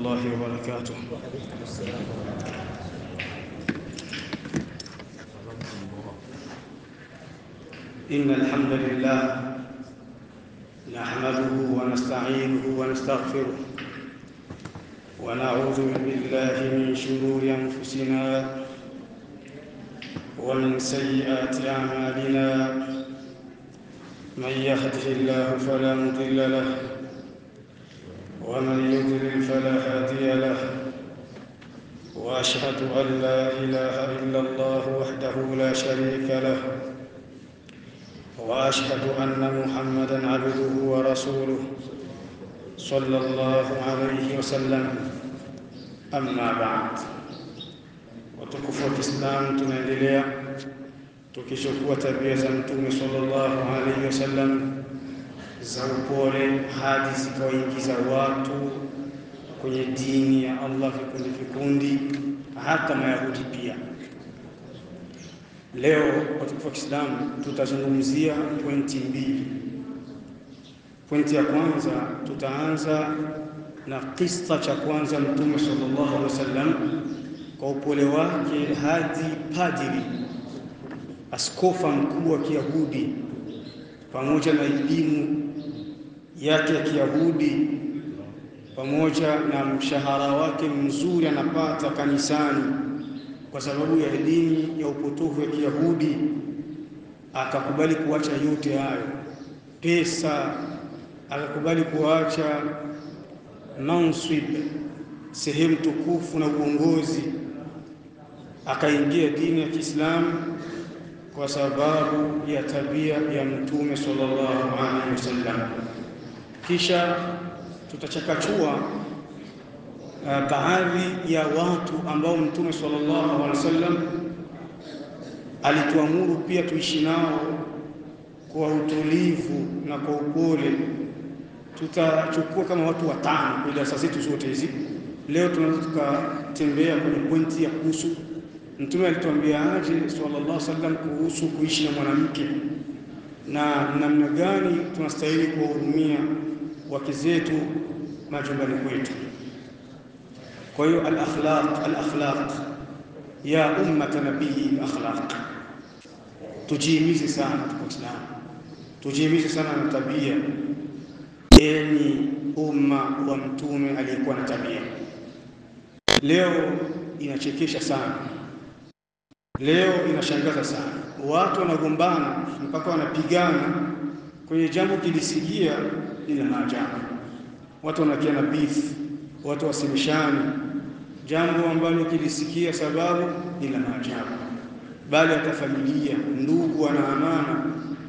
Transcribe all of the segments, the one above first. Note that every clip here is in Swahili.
الله وبركاته إن الحمد لله نحمده ونستعينه ونستغفره ونعوذ بالله من شرور أنفسنا ومن سيئات أعمالنا من يهده الله فلا مضل له ومن يضلل فلا هادي له واشهد ان لا اله الا الله وحده لا شريك له واشهد ان محمدا عبده ورسوله صلى الله عليه وسلم اما بعد watukufu wa Kiislamu tunaendelea tukichukua tabia za Mtume sallallahu alaihi wasallam za upole hadi zikawaingiza watu kwenye dini ya Allah vikundi vikundi, hata Mayahudi pia. Leo watukufu wa Kiislamu tutazungumzia pointi mbili. Pointi ya kwanza tutaanza na kisa cha kwanza Mtume sallallahu alaihi wasallam kwa upole wake hadi padri askofa mkuu wa Kiyahudi pamoja na elimu yake ya Kiyahudi pamoja na mshahara wake mzuri anapata kanisani kwa sababu ya dini ya upotofu ya Kiyahudi, akakubali kuacha yote hayo, pesa, akakubali kuacha mansib, sehemu tukufu na uongozi, akaingia dini ya Kiislamu kwa sababu ya tabia ya Mtume sallallahu alaihi wasallam. Kisha tutachakachua uh, baadhi ya watu ambao Mtume sallallahu alaihi wasallam alituamuru pia tuishi nao kwa utulivu na kwa upole. Tutachukua kama watu watano kwa darasa zetu zote hizi. Leo tunaweza tukatembea kwenye pointi ya kuhusu Mtume alituambia aje sallallahu alaihi wasallam kuhusu kuishi na mwanamke na namna gani tunastahili kuwahudumia wake zetu majumbani kwetu. Kwa hiyo al-akhlaq al-akhlaq ya ummata nabii al-akhlaq, tujihimize sana kwa Uislamu, tujihimize sana na tabia, enyi umma wa mtume aliyekuwa na tabia. Leo inachekesha sana Leo inashangaza sana, watu wanagombana mpaka wanapigana kwenye jambo kilisikia lina maajabu. Watu wanakiana beef, watu wasemeshani jambo ambalo kilisikia sababu lina maajabu, bali hata familia, ndugu wanaamana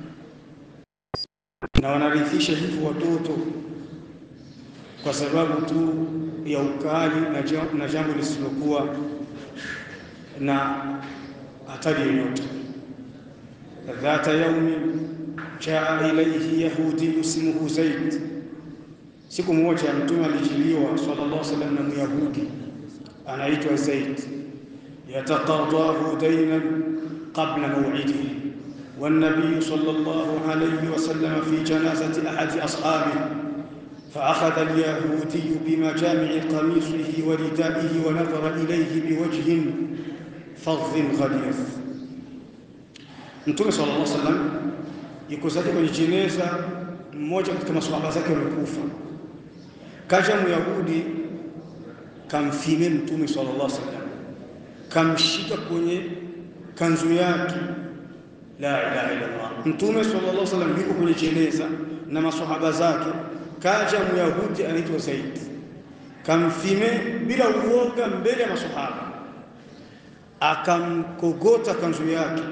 na wanarithisha hivyo watoto kwa sababu tu ya ukali na jambo lisilokuwa na hatari yoyote. Dhata yaumi jaa ilaihi yahudiyu ismuhu Zaid, siku moja Mtume alijiliwa sallallahu alaihi wasallam na Myahudi anaitwa Zaid, yataqadahu dainan qabla maw'idihi والنبي صلى الله عليه وسلم في جنازة أحد أصحابه فأخذ اليهودي بمجامع قميصه وردائه ونظر إليه بوجه fadhin ghalidh. Mtume sallallahu alaihi wasallam yuko zake kwenye jeneza, mmoja katika maswahaba zake wamekufa, kaja Myahudi kamfime Mtume sallallahu alaihi wasallam, kamshika kwenye kanzu yake. La ilaha illa Allah. Mtume sallallahu alaihi wasallam yuko kwenye jeneza na maswahaba zake, kaja Myahudi anaitwa Zaid, kamfime bila uoga mbele ya maswahaba akamkogota kanzu yake,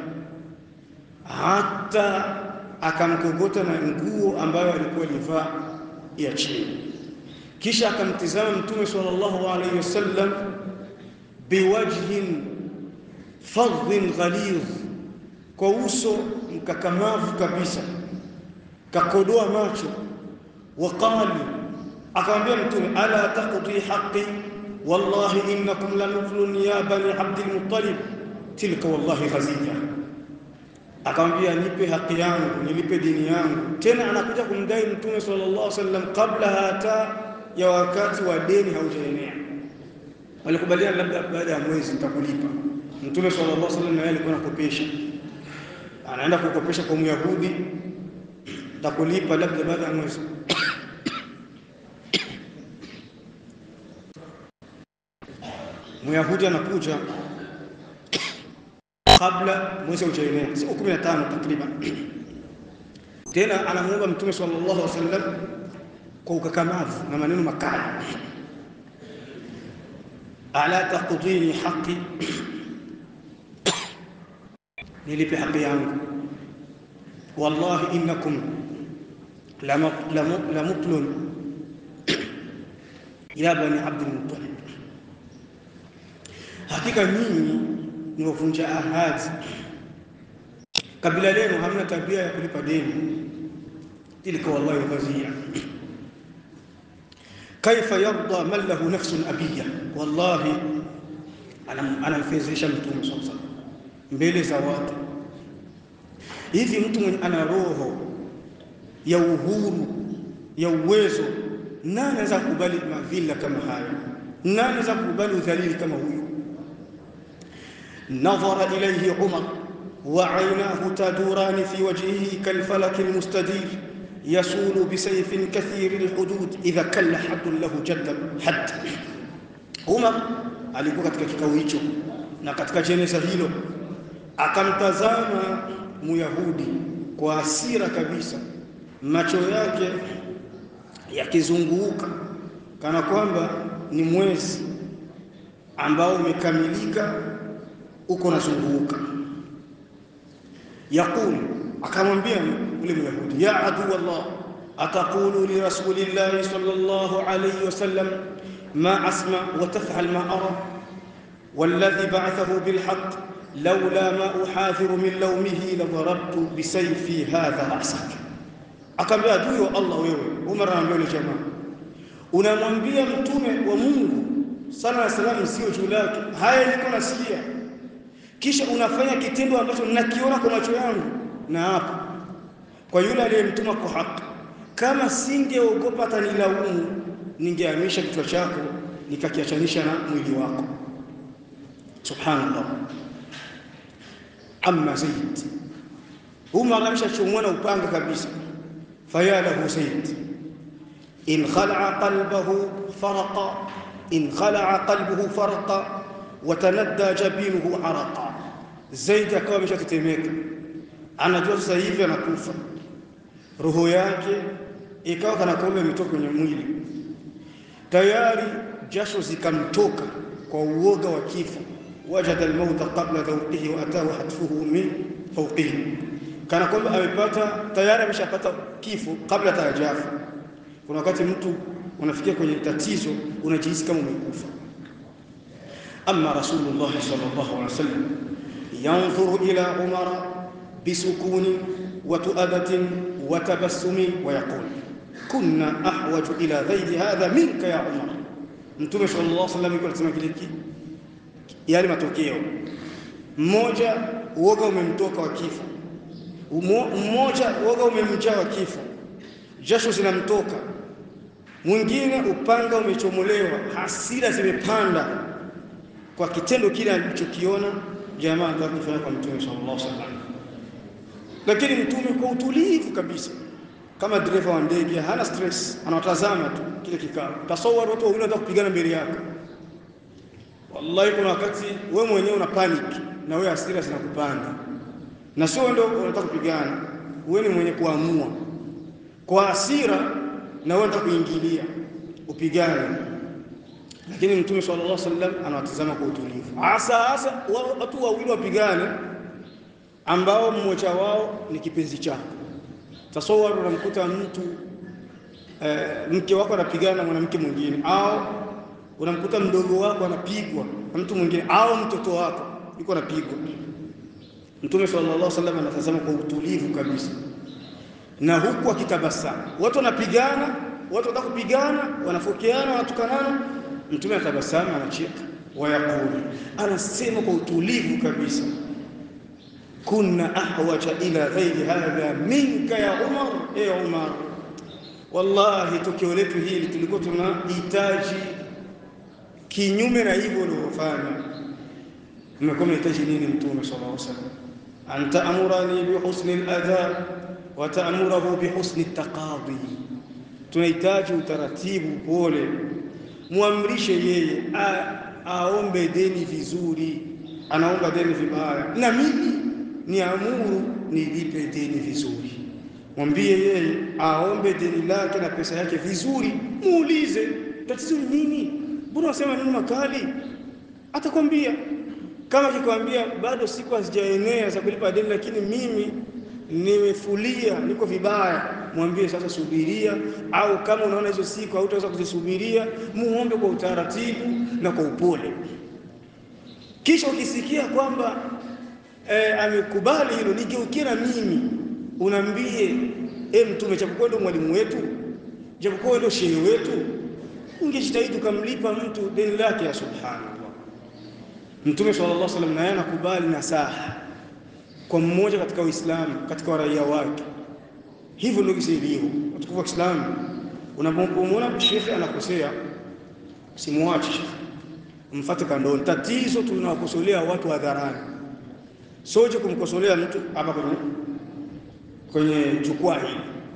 hata akamkogota na nguo ambayo alikuwa alivaa ya chini. Kisha akamtizama Mtume sallallahu alaihi wasallam biwajhin fadhin ghalidh, kwa uso mkakamavu kabisa, kakodoa macho. Waqali, akamwambia Mtume, ala taqdi haqqi wallahi innakum lanuflun ya bani Abdil Muttalib tilka wallahi khazija. Akamwambia, nipe haki yangu, nilipe dini yangu. Tena anakuja kumdai Mtume sallallahu alaihi wasallam kabla hata ya wakati wa deni haujaenea. Walikubaliana labda baada ya mwezi nitakulipa. Mtume sallallahu alaihi wasallam naye alikuwa anakopesha, anaenda kukopesha kwa Myahudi, nitakulipa labda baada ya mwezi Myahudi anakuja kabla mwezi haujaenea, siku 15 takriban. Tena anamuomba Mtume sallallahu alaihi wasallam kwa ukakamavu na maneno makali, ala taqdini haqi, nilipe haki yangu. Wallahi innakum lamutlun ya bani Abdul Muttalib Hakika nyinyi ni wavunja ahadi, kabila lenu hamna tabia ya kulipa deni. Tilka wallahi ghazia kaifa yarda man lahu nafsun abiya. Wallahi anamfezesha Mtume sallallahu alaihi wasallam mbele za watu. Hivi mtu mwenye ana roho ya uhuru ya uwezo, nani anaweza kukubali madhila kama haya? Nani anaweza kukubali udhalili kama huyu? نظر إليه عمر وعيناه تدوران في وجهه كالفلك المستدير يسول بسيف كثير الحدود إذا كل حد له جد حد Umar alikuwa katika kikao hicho na katika jeneza hilo akamtazama Myahudi kwa hasira kabisa, macho yake yakizunguka kana kwamba ni mwezi ambao umekamilika uko nazunguka. Yaqul, akamwambia yule Myahudi, ya adu Allah ataqulu li rasulillahi sallallahu alayhi wasallam ma asma wa taf'al ma ara walladhi ba'athahu bilhaq laula ma uhadhiru min lawmihi la darabtu bisayfi hadha ra'sak. Akamwambia adui wa Allah, wewe Umar anamwambia yule jamaa, unamwambia mtume wa Mungu sala na salamu sio juu lake, haya niko nasikia kisha unafanya kitendo ambacho nakiona kwa macho yangu, na hapo kwa yule aliyemtuma kwa haki. Kama singeogopa atanilaumu, ningehamisha kichwa chako nikakiachanisha na mwili wako. Subhanallah. Amma Zaid, Umar ameshachomwa na upanga kabisa. Faya lahu Zaid in khalaa qalbahu faraqa, in khalaa qalbuhu faraqa watanadda jabinuhu araqa. Zaidi akawa ameshatetemeka, anajua sasa hivi anakufa. Roho yake ikawa kana kwamba imetoka kwenye mwili tayari, jasho zikamtoka kwa uoga wa kifo. Wajada almauta qabla dhawqihi wa atahu hatfuhu min fawqihi, kana kwamba amepata tayari, ameshapata kifo kabla tajafa. Kuna wakati mtu unafikia kwenye tatizo, unajihisi kama umekufa. Amma Rasulullah sallallahu alaihi wasallam yanzuru ila Umara bisukuni wa tuadatin wa tabassumi wa yaqul kunna ahwaju ila ghairi hadha minka ya Umar. Mtume sallallahu alaihi wasallam yuko anasema kile yale matokeo, mmoja uoga umemtoka wa kifo, mmoja uoga umemjaa wa kifo, jasho zinamtoka, mwingine upanga umechomolewa, hasira zimepanda kwa kitendo kile alichokiona jamaa ndio kufanya kwa Mtume sallallahu alaihi wasallam. Lakini Mtume kwa utulivu kabisa, kama dereva wa ndege, hana stress, anawatazama tu kile kikao. Tasawwar watu wawili wanataka kupigana mbele yako, wallahi, kuna wakati wewe mwenyewe una panic na wewe hasira zinakupanda, na sio ndio unataka kupigana, wewe ni mwenye kuamua kwa hasira, na wewe unataka kuingilia upigane lakini Mtume sallallahu alaihi wasallam anawatazama kwa utulivu, hasa hasa watu wawili wapigane, ambao mmoja wao ni kipenzi chako. Tasawwar, unamkuta mtu eh, mke wako anapigana na mwanamke mwingine, au unamkuta mdogo wako anapigwa na mtu mwingine, au mtoto wako yuko anapigwa. Mtume sallallahu alaihi wasallam anatazama kwa utulivu kabisa, na huku akitabasamu. Watu wanapigana, watu wanataka kupigana, wanafokeana, wanatukanana Mtume anatabasamu, anacheka, wayaqulu, anasema kwa utulivu kabisa, kunna ahwaja ila ghairi hadha minka ya Umar, e Umar, Wallahi, tukio letu hili tulikuwa tunahitaji kinyume na hivyo ulivyofanya. Mmekuwa mnahitaji nini? Mtume sallallahu alaihi wasallam, an ta'murani bi husni al-adha wa ta'murahu bi husni at-taqadi. Tunahitaji utaratibu, pole, muamrishe yeye aombe deni vizuri, anaomba deni vibaya, na mimi niamuru nilipe deni vizuri. Mwambie yeye aombe deni lake na pesa yake vizuri, muulize tatizo ni nini, mbona unasema nini makali? Atakwambia. Kama akikwambia bado siku hazijaenea za kulipa deni, lakini mimi nimefulia, niko vibaya, mwambie sasa subiria, au kama unaona hizo siku hautaweza kuzisubiria, muombe kwa utaratibu na kwa upole. Kisha ukisikia kwamba e, amekubali hilo, nigeukie na mimi unaambie, e Mtume, japokuwa ndio mwalimu wetu, japokuwa ndio shehe wetu, ungejitahidi ukamlipa mtu deni lake. Ya subhanallah, Mtume sallallahu alaihi wasallam naye anakubali nasaha kwa mmoja katika Uislamu, katika raia wake. Hivyo ndio kisilivyo watukufu wa Kiislamu. Unapomwona shekhe anakosea, simwache shekhe, mfate kandoni. Tatizo tunawakosolea watu hadharani, soje kumkosolea mtu hapa kwenye kwenye jukwaa hili.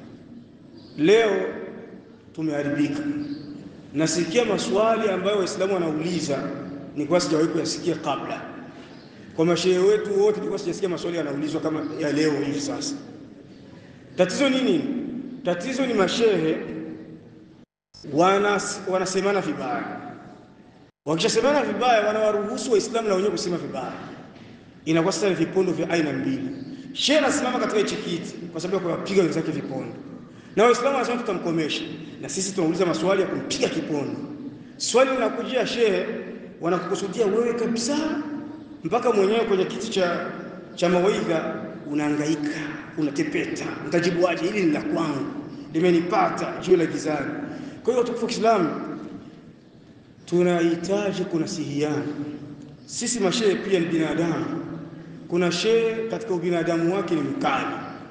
Leo tumeharibika. Nasikia maswali ambayo Waislamu wanauliza ni kwa sijawahi kuyasikia kabla kwa mashehe wetu wote, nilikuwa sijasikia maswali yanaulizwa kama ya leo hivi. Sasa tatizo ni nini? Tatizo ni mashehe wanas, wanasemana vibaya. Wakishasemana vibaya, wanawaruhusu Waislamu na wenyewe kusema vibaya. Inakuwa sasa ni vipondo vya aina mbili. Shehe anasimama katika hichi kiti kwa sababu ya kuwapiga wenzake vipondo, na Waislamu wanasema tutamkomesha, na sisi tunauliza maswali ya kumpiga kipondo. Swali linakujia shehe, wanakukusudia wewe kabisa mpaka mwenyewe kwenye kiti cha, cha mawaidha unahangaika, unatepeta, utajibuaje? Hili ni la kwangu, limenipata juu la gizani. Kwa hiyo watukufu wa Kiislamu, tunahitaji kunasihiana. Sisi mashehe pia ni binadamu. Kuna shehe katika ubinadamu wake ni mkali,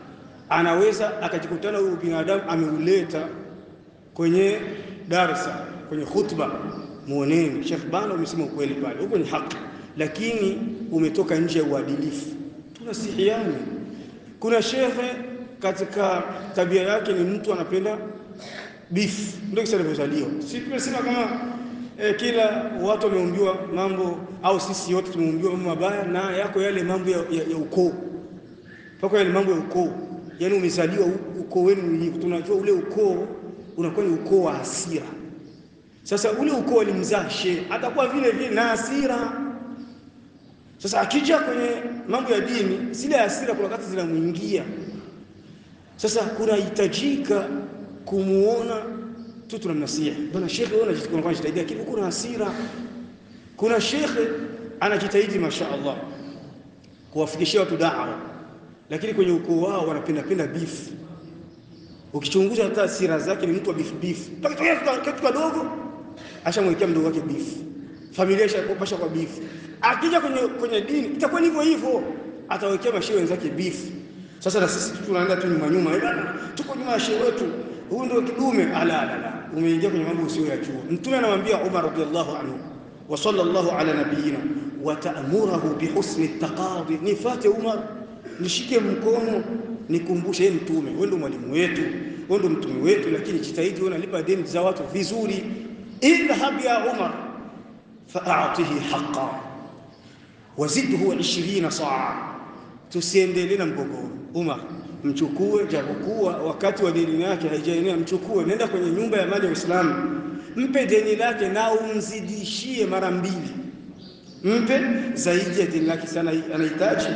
anaweza akajikutana huyo binadamu ameuleta kwenye darsa, kwenye khutba, muoneni Sheikh bana, umesema ukweli pale, huko ni haki lakini umetoka nje ya uadilifu. Tunasihiane. Kuna shekhe katika tabia yake ni mtu anapenda beef, ndio kisa alivyozaliwa. Si tumesema kama eh, kila watu wameumbiwa mambo au sisi wote tumeumbiwa mambo mabaya, na yako yale mambo ya, ya, ya ukoo pako yale mambo ya ukoo, yaani umezaliwa ukoo wenu, tunajua ule ukoo unakuwa ni ukoo wa hasira. Sasa ule ukoo alimzaa shehe, atakuwa vile vile na hasira sasa akija kwenye mambo ya dini, zile hasira kuna wakati zinamwingia. Sasa kunahitajika kumuona tu tunamnasiha, bwana shekhe, wewe unajitahidi, lakini kuna hasira. Kuna shekhe anajitahidi masha Allah kuwafikishia watu dawa, lakini kwenye ukoo wao wanapenda penda beef. Ukichunguza hata hasira zake ni mtu wa beef beef, kitu kadogo ashamwekea mdogo wake beef, familia ishakopasha kwa beef akija kwenye, kwenye dini itakuwa hivyo hivyo, atawekea mashehe wenzake bifu. Sasa na sisi tunaenda tu nyuma nyuma, bwana, tuko nyuma ya shehe wetu, huyu ndio kidume. Ala, ala, ala, umeingia kwenye mambo usio ya juu. Mtume anamwambia Umar radhiallahu anhu wa sallallahu ala nabiyina wa ta'murahu bi husni taqadi, nifate Umar, nishike mkono, nikumbushe yeye Mtume, wewe ndio mwalimu wetu, wewe ndio mtume wetu, lakini jitahidi wewe unalipa deni za watu vizuri. Idhhab ya Umar fa'atihi haqqan wazidhu ishirina saa, tusiendelee na mgogoro. Umar, mchukue, japokuwa wakati wa deni yake haijaenea, mchukue, nenda kwenye nyumba ya mali ya Uislamu, mpe deni lake na umzidishie mara mbili, mpe zaidi ya deni lake sana, anahitaji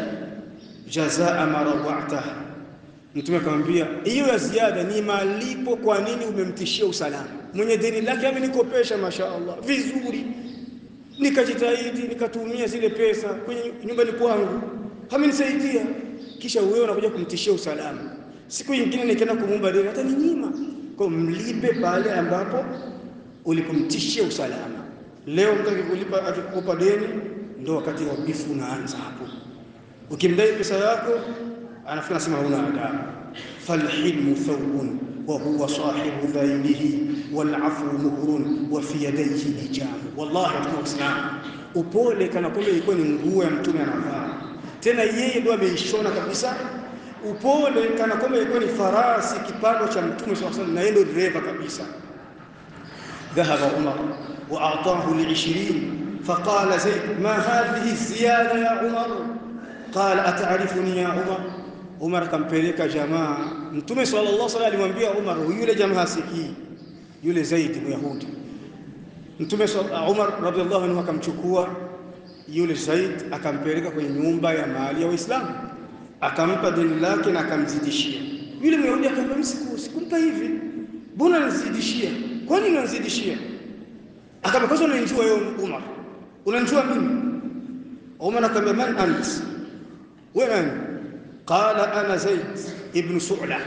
jazaa marawata. Mtume akamwambia hiyo ya ziada ni malipo. Kwa nini umemtishia usalama? Mwenye deni lake amenikopesha, masha Allah, vizuri nikajitahidi nikatumia zile pesa kwenye nyumbani kwangu, amenisaidia, kisha wewe unakuja kumtishia usalama. Siku nyingine nikaenda kumuomba deni, hata ninyima. Kwa mlipe pale ambapo ulipomtishia usalama. Leo mtu akikulipa akikukopa deni, ndio wakati wa bifu unaanza hapo. Ukimdai pesa yako, anafikiri nasema huna adabu. Falhilmu thawbun wa huwa sahibu dhailihi wal afu muhrun wa fi yadayhi hijab. Wallahi mtume Muislamu, upole kana kwamba ilikuwa ni nguo ya mtume anavaa, tena yeye ndio ameishona kabisa. Upole kana kwamba ilikuwa ni farasi kipando cha mtume sallallahu alaihi wasallam, na yeye ndio dereva kabisa. Dhahaba Umar wa a'tahu li 20 faqala Zaid ma hadhihi ziyada ya Umar qala ata'rifuni ya Umar Umar akampeleka jamaa. Mtume sallallahu alaihi wasallam alimwambia Umar, yule jamaa hasikii, yule Zaid Myahudi. Mtume Umar radhiallahu anhu akamchukua yule Zaid akampeleka kwenye nyumba ya mali ya Waislamu, akampa deni lake na akamzidishia. Yule Myahudi akamwambia, msiku sikumpa hivi, mbona unanizidishia? Kwa nini unanizidishia? Akamwambia, kwanza unanijua wewe Umar, unanijua mimi? Umar akamwambia, man ant, wewe nani? قال أنا زيد ابن سعلة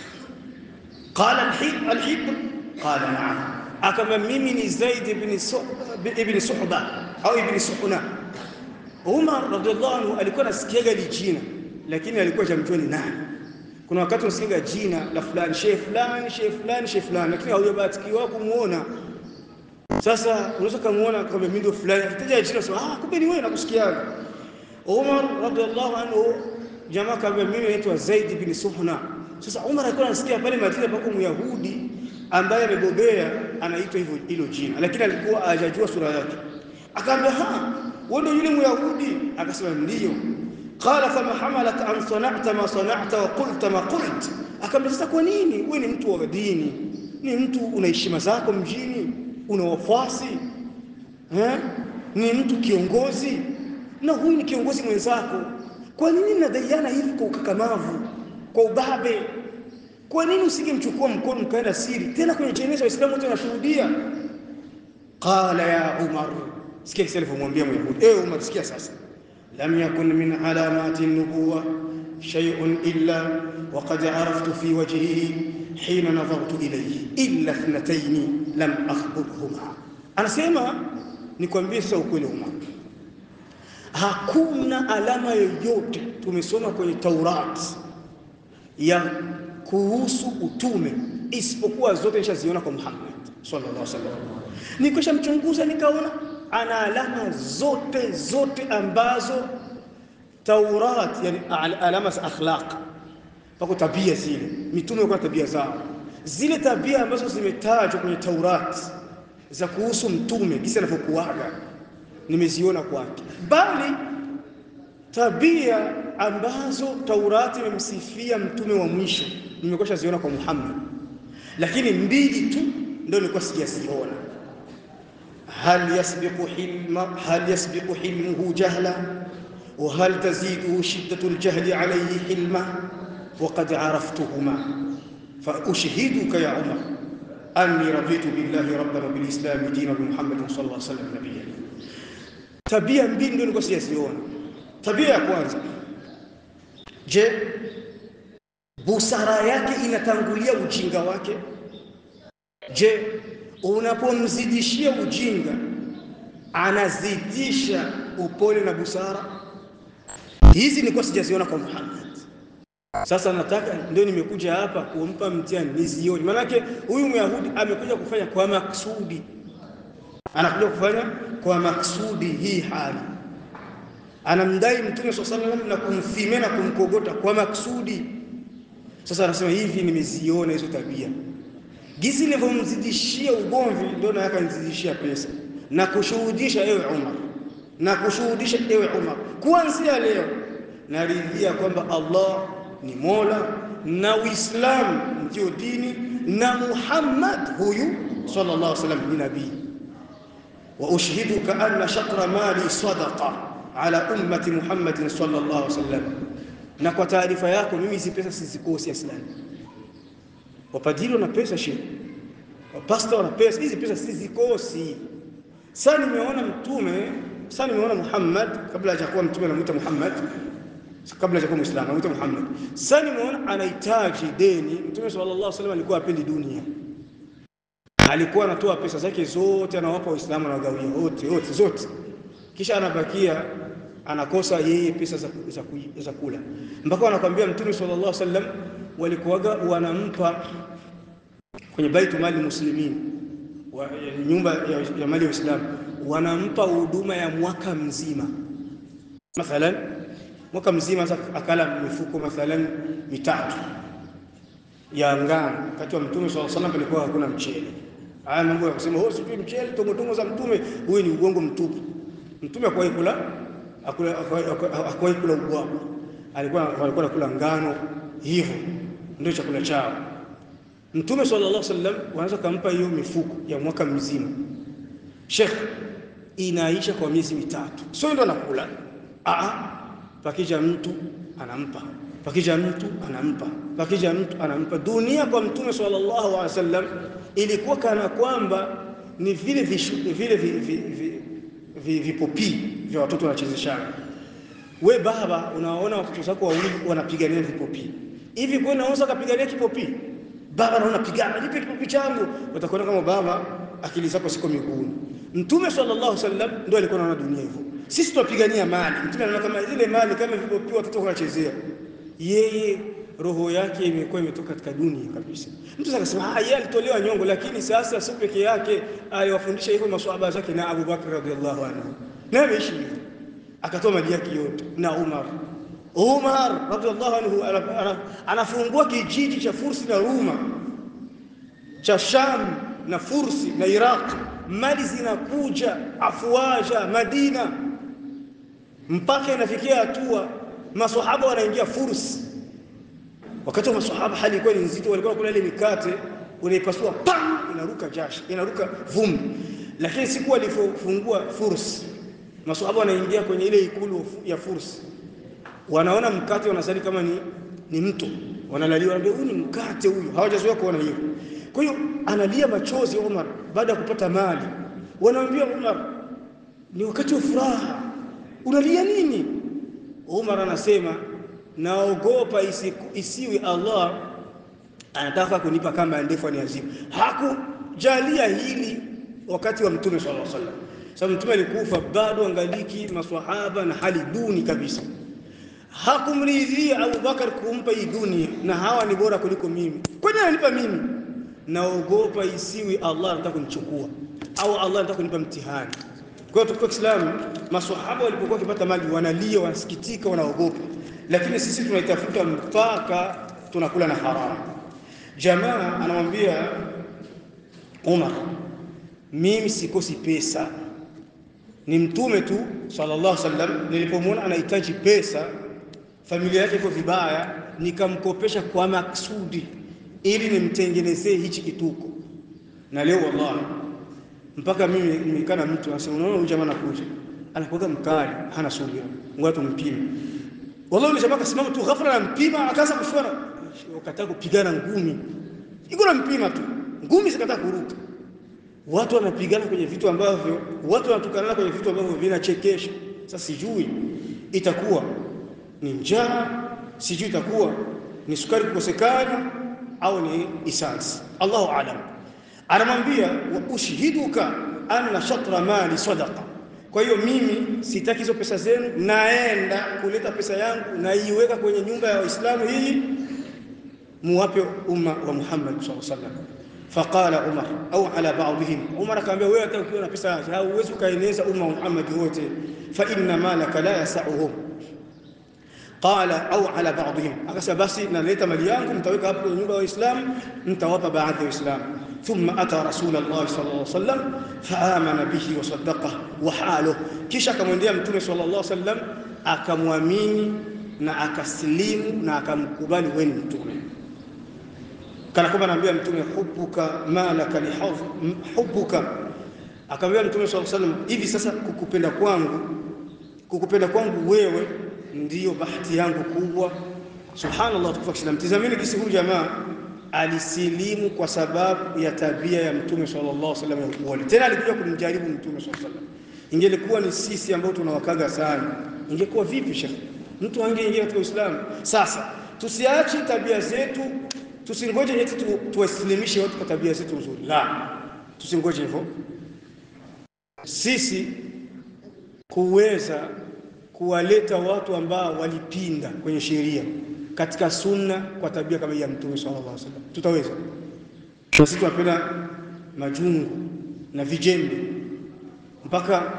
قال الحب الحب قال نعم أكما ميمني زيد بن ابن صحبة أو ابن سحنة Umar radhiallahu anhu alikuwa anasikiaga li jina lakini alikuwa jamjua ni nani. Kuna wakati unasikiaga jina la fulani, shehe fulani, shehe fulani, shehe fulani, lakini haujabahatikiwa kumuona. Sasa unaweza kumuona kama mimi ndio fulani, akitaja jina sema ah, kumbe ni wewe nakusikiaga. Umar radhiallahu anhu jamaa kaambia mimi naitwa Zaid bin Suhna. Sasa Umar alikuwa anasikia pale Madina pako Myahudi ambaye amebobea anaitwa hivyo hilo jina, lakini alikuwa hajajua sura yake. Akaambia ha, wewe ndio yule Myahudi? Akasema ndio. Qala fama hamalaka an sana'ta ma sana'ta wa qulta ma qult. Akaambia sasa, kwa nini wewe ni mtu wa dini, ni mtu una heshima zako mjini, una wafuasi eh, ni mtu kiongozi, na huyu ni kiongozi mwenzako kwa nini mnadaiana hivi kwa ukakamavu, kwa ubabe? Kwa nini usingemchukua mkono mkaenda siri, tena kwenye jeneza Waislamu wote wanashuhudia? Qala ya Umar, sikia kisa alivyomwambia Myahudi. Eh, Umar, sikia sasa, lam yakun min alamati nubuwa shay'un illa waqad araftu fi wajhihi hina nadhartu ilayhi illa ithnatayn lam akhbirhuma. Anasema nikwambie sasa ukweli Umar, Hakuna alama yoyote tumesoma kwenye Taurat ya kuhusu utume isipokuwa zote nishaziona kwa Muhammad sallallahu alaihi wasallam. Nikisha mchunguza nikaona ana alama zote zote ambazo Taurat, yani alama za akhlaq, pako tabia zile mitume kwa tabia zao, zile tabia ambazo zimetajwa kwenye Taurat za kuhusu mtume kisa anavyokuaga nimeziona kwake, bali tabia ambazo Taurati imemsifia mtume wa mwisho nimekwisha ziona kwa Muhammad, lakini mbili tu ndio nilikuwa sijaziona. hal yasbiqu hilma hal yasbiqu hilmuhu jahla wa hal taziduhu shiddatu aljahli alayhi hilma wa qad araftuhuma fa ushhiduka ya Umar anni raditu billahi rabban wa bil islam dinan wa Muhammadin sallallahu alayhi wasallam nabiyyan Tabia mbili ndio nilikuwa sijaziona. Tabia ya kwanza, je, busara yake inatangulia ujinga wake? Je, unapomzidishia ujinga anazidisha upole na busara? Hizi nilikuwa sijaziona kwa Muhammad. Sasa nataka ndio nimekuja hapa kumpa mtihani nizione, maanake huyu Myahudi amekuja kufanya kwa maksudi anakuja kufanya kwa maksudi hii hali, anamdai Mtume swalla Allahu alayhi wasallam na kumthimia na kumkogota kwa maksudi. Sasa anasema hivi, nimeziona hizo tabia gizi nilivyomzidishia ugomvi, ndio na akanizidishia pesa na kushuhudisha, ewe Umar, na kushuhudisha, ewe Umar, kuanzia leo naridhia kwamba Allah ni Mola na Uislamu ndio dini na Muhammad huyu sallallahu alaihi wasallam ni nabii wa ushhiduka anna shatra mali sadaqa ala ummati Muhammadin sallallahu alaihi wasallam, na kwa taarifa yako mimi hizi pesa sizikosi Islamu. Wapadiri wana pesa shehe, wapasta wana pesa, hizi pesa sizikosi. Sasa nimeona mtume, sasa nimeona Muhammad kabla hajakuwa mtume, anamuita Muhammad kabla hajakuwa Muislamu, anamuita Muhammad. Sasa nimeona anahitaji deni. Mtume sallallahu alaihi wasallam alikuwa apendi dunia alikuwa anatoa pesa zake zote anawapa Waislamu na wagawia wote wote zote, kisha anabakia anakosa yeye pesa za, za, za kula, mpaka wanakwambia Mtume sallallahu alaihi wasallam walikuwaga wanampa kwenye baitu mali muslimin wa, ya, nyumba ya, ya mali ya Uislamu wanampa huduma ya mwaka mzima, mathalan mwaka mzima akala mifuko mathalan mitatu ya ngano. Wakati wa Mtume swalla salam palikuwa hakuna mchele. Haya mambo ya kusema oh, sijui mchele, tongotongo za Mtume, huyu ni ugongo mtupu. Mtume hakuwahi kula hakuwahi kula ubwabwa, alikuwa walikuwa nakula ngano, hivyo ndio chakula chao. Mtume sallallahu alaihi wasallam wanaweza kumpa hiyo mifuko ya mwaka mzima, Sheikh, inaisha kwa miezi mitatu, sio ndio anakula. Aa, pakija mtu anampa, pakija mtu anampa, pakija mtu anampa. Dunia kwa Mtume sallallahu alaihi wasallam ilikuwa kana kwamba ni vile vishu, vile vipopii vya watoto wanachezeshana. We baba, unaona watoto zako wawili wanapigania vipopii hivi, kwa unaweza kupigania kipopii? Baba naona pigana, nipe kipopi changu. Utakuona kama baba akili zako siko miguuni. Mtume sallallahu alaihi wasallam ndio alikuwa anaona dunia hivyo. Sisi tunapigania mali, mtume anaona kama zile mali kama vipopi watoto wanachezea, yeye roho yake imekuwa imetoka katika dunia kabisa. Mtu akasema ah, yeye alitolewa nyongo, lakini sasa sio peke yake, aliwafundisha hivyo maswahaba zake na Abu Bakr radhiallahu anhu, na ameishi hivyo, akatoa mali yake yote, na Umar Umar radhiallahu anhu anafungua kijiji cha Fursi na Ruma cha Sham na Fursi na Iraq, mali zinakuja afwaja Madina, mpaka inafikia hatua maswahaba wanaingia Fursi. Wakati wa maswahaba hali ilikuwa ni nzito, walikuwa kula ile mikate unaipasua, pam, inaruka jasho, inaruka vumbi. Lakini siku walifungua Fursi, maswahaba wanaingia kwenye ile ikulu ya Fursi wanaona mkate wanasali kama ni, ni mto wanalalia, wanaambia huyu ni mkate huyu, hawajazoea kuona hiyo. Kwa hiyo analia machozi Umar baada ya kupata mali. Wanamwambia Umar, ni wakati wa furaha, unalia nini? Umar anasema naogopa isiwi Allah anataka kunipa kamba ndefu aniazibu. Hakujalia hili wakati wa Mtume sallallahu alaihi wasallam, sababu Mtume alikufa bado angaliki maswahaba na hali duni kabisa hakumridhia Abu Bakar kumpa hii dunia, na hawa ni bora kuliko mimi. Kwa nini ananipa mimi? Naogopa isiwi Allah anataka kunichukua au Allah anataka kunipa mtihani. Kwa hiyo tukio Kiislamu, maswahaba walipokuwa wakipata mali wanalia, wanasikitika, wanaogopa, lakini sisi tunaitafuta mpaka tunakula na haramu. Jamaa anamwambia Umar, mimi sikosi pesa, ni mtume tu sallallahu alaihi wasallam, nilipomwona anahitaji pesa familia yake iko vibaya, nikamkopesha kwa maksudi ili nimtengenezee hichi kituko. Na leo wallahi, mpaka mimi nimekaa na mtu anasema, unaona huyu jamaa anakuja, anakuwa mkali, hana subira, ngoja tumpime. Wallahi yule jamaa akasimama tu ghafla, anampima, akaanza kushona, wakataka kupigana ngumi, iko na mpima tu, ngumi zikataka kuruka. Watu wanapigana kwenye vitu ambavyo, watu wanatukana kwenye vitu ambavyo vinachekesha. Sasa sijui itakuwa ni njaa, sijui itakuwa ni sukari kukosekana au ni isansi, Allahu aalam. Anamwambia wa ushhiduka anna shatra mali sadaqa. Kwa hiyo mimi sitaki hizo pesa zenu, naenda kuleta pesa yangu naiweka kwenye nyumba ya Waislamu hii, muwape umma wa Muhammad sallallahu alaihi wasallam. Faqala Umar au ala ba'dihim, Umar akamwambia wewe, hata ukiwa na pesa hauwezi ukaeneza umma wa Muhammad wote, fa inna malaka la yasauhum qala au ala ba'dihim, akasema basi naleta mali yangu mtaweka hapo kwenye nyumba ya Waislamu, mtawapa baadhi ya Waislamu. Thumma ata Rasulullah sallallahu alaihi wasallam faamana bihi wa saddaqa wa haluh, kisha akamwendea Mtume sallallahu alaihi wasallam akamwamini na akasilimu na akamkubali, wewe ni mtume. Kana kwamba anaambia Mtume hubuka malaka lihadh hubuka, akamwambia Mtume sallallahu alaihi wasallam, hivi sasa kukupenda kwangu kukupenda kwangu wewe ndiyo bahati yangu kubwa. Subhanallah, tukufa Kiislamu. Tizameni kisi huyu jamaa alisilimu kwa sababu ya tabia ya Mtume sallallahu alaihi wasallam ya upole. Tena alikuja kumjaribu Mtume sallallahu alaihi wasallam. Ingelikuwa ni sisi ambao tunawakaga sana, ingekuwa vipi shekhi? Mtu angeingia katika Uislamu. Sasa tusiache tabia zetu, tusingoje eti tu, tuwasilimishe watu kwa tabia zetu nzuri. La, tusingoje hivyo. Sisi kuweza kuwaleta watu ambao walipinda kwenye sheria katika sunna kwa tabia kama ya Mtume sallallahu alaihi wasallam, tutaweza? na sisi tunapenda majungu na vijembe mpaka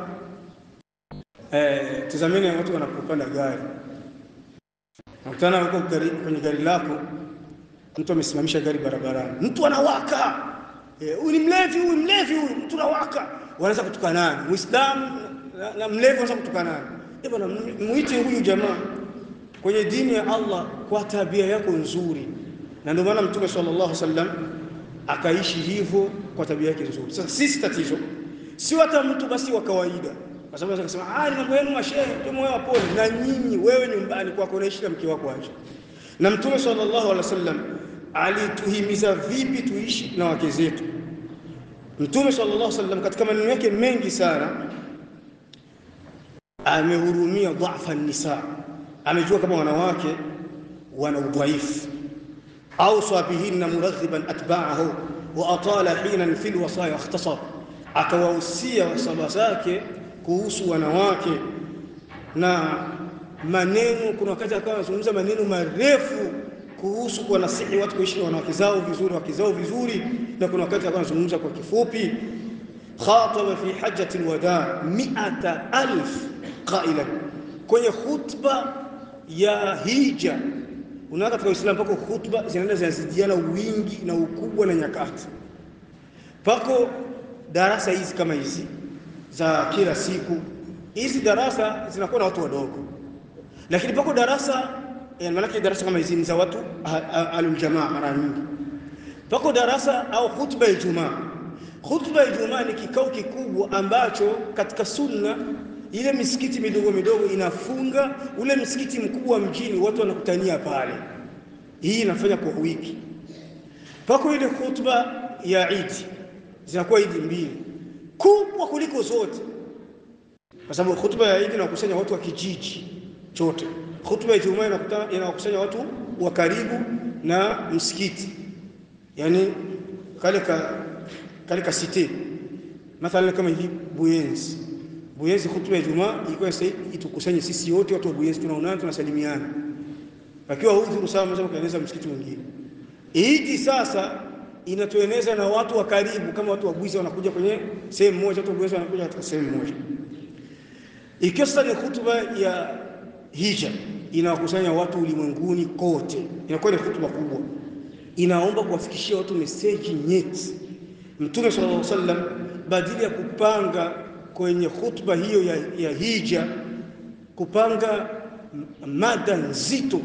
eh, tazameni watu wanapopanda gari, nakutana huko gari, kwenye gari lako mtu amesimamisha gari barabarani, mtu anawaka huyu, eh, ni mlevi huyu, mlevi huyu, mtu anawaka, wanaanza kutukanana. Muislamu na, na mlevi wanaanza kutukanana. Eh bwana, muite huyu jamaa kwenye dini ya Allah kwa tabia yako nzuri, na ndio maana Mtume sallallahu alaihi wasallam akaishi hivyo kwa tabia yake nzuri. Sasa sisi tatizo sio hata mtu basi wa kawaida, kwa sababu anaweza kusema ah, ni mambo yenu mashehe, ndio moyo wapole. Na nyinyi wewe nyumbani kwako unaishi na mke wako aje? Na Mtume sallallahu alaihi wasallam alituhimiza vipi tuishi na wake zetu? Mtume sallallahu alaihi wasallam katika maneno yake mengi sana amehurumia dhafa nisa, amejua kama wanawake wana udhaifu awsa bihinna muraghiban atba'ahu wa atala hinan fil wasaya ikhtasar, akawahusia wasaba zake kuhusu wanawake na maneno. Kuna wakati akawa anazungumza maneno marefu kuhusu kuwanasihi watu kuishi na wanawake zao vizuri, wake zao vizuri, na kuna wakati akawa anazungumza kwa kifupi. Khataba fi hajjati alwada mi'ata alf qailan, kwenye khutba ya hija Unaona, katika Uislamu pako khutba zinaenda zinazidiana wingi na ukubwa na nyakati. Pako darasa hizi kama hizi za kila siku, hizi darasa zinakuwa na watu wadogo, lakini pako darasa yani, maanake darasa kama hizi ni za watu aluljamaa. Mara nyingi pako darasa au khutba ya Ijumaa. Khutba ya Ijumaa ni kikao kikubwa ambacho katika sunna ile misikiti midogo midogo inafunga, ule msikiti mkubwa mjini watu wanakutania pale. Hii inafanya kwa wiki. Pako ile khutba ya Idi, zinakuwa Idi mbili kubwa kuliko zote, kwa sababu khutba ya Idi inakusanya watu wa kijiji chote. Khutba ya Ijumaa inakusanya watu wa karibu na msikiti, yani kale ka kale ka site, mathalan kama hivi Buyenzi Buyenzi, khutba ya Ijumaa ilikuwa sasa itukusanye sisi wote watu wa Buyenzi, tunaonana tunasalimiana, akiwa udhuru sawa, mnaweza kueneza msikiti mwingine. Idi sasa inatueneza na watu wa karibu, kama watu wa Bwiza wanakuja kwenye sehemu moja, watu wa Bwiza wanakuja katika sehemu moja. Ikiwa sasa ni khutba ya hija, inawakusanya watu ulimwenguni kote, inakuwa ni khutba kubwa, inaomba kuwafikishia watu meseji nyeti. Mtume sallallahu alaihi wasallam badili ya kupanga kwenye khutba hiyo ya, ya hija kupanga mada nzito